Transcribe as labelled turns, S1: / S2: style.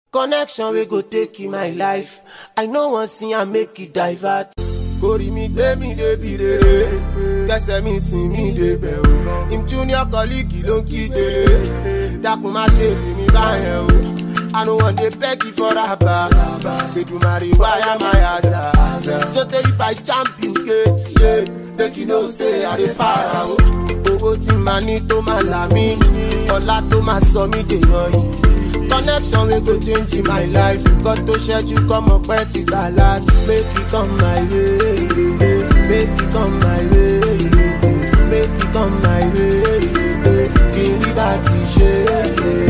S1: connection wey go take in my life i no wan see am make e divert. orí mi gbé mi débi rere kẹsẹ̀ mi sìn mí débẹ̀ o im junior colleague ló ń kígbe dákun má ṣe lè mi báyẹn o i no wan dey beg you for raba Èdùmàrè wáyà my answer so tey if i champ you gate yeah, make you know say i dey para o owó tí màá ní tó máa là mí ọlá tó máa sọ mí dèèyàn yìí connection wey go change my life nǹkan tó ṣẹ́jú kọ́mọ pẹ́ ti gbà láti make e come my way make e come my way make e come my way kí n rí bá ti ṣe é.